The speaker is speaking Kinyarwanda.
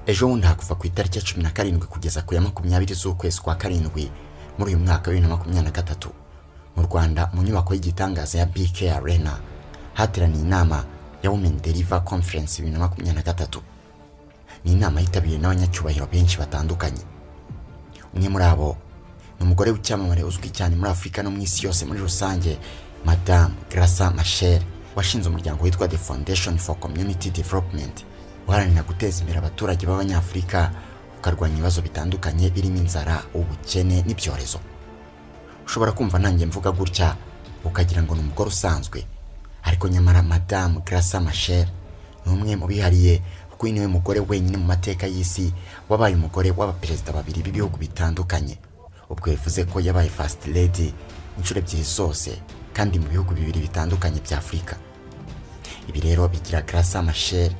ejo bundi hakuva ku itariki ya cumi na karindwi kugeza ku ya makumyabiri z'ukwezi kwa karindwi muri uyu mwaka wa bibiri na makumyabiri na gatatu mu rwanda mu nyubako y'igitangaza ya bk arena hateraniye inama ya women deliver conference bibiri na makumyabiri na gatatu ni inama yitabiriwe n'abanyacyubahiro benshi batandukanye umwe muri abo ni umugore w'icyamamare uzwi cyane muri afurika no mu isi yose muri rusange madamu grasa machel washinze umuryango witwa the foundation for community development uharanira guteza imbere abaturage b'abanyafurika ukarwanya ibibazo bitandukanye birimo inzara ubukene n'ibyorezo ushobora kumva nanjye mvuga gutya ukagira ngo ni umugore usanzwe ariko nyamara madamu grasa machel ni umwe mu bihariye kuko uyu niwe mugore wenyine mu mateka y'isi wabaye umugore w'abaperezida babiri b'ibihugu bitandukanye ubwo bivuze ko yabaye fasiti ledi inshuro ebyiri zose kandi mu bihugu bibiri bitandukanye bya afurika ibi rero bigira grasa machel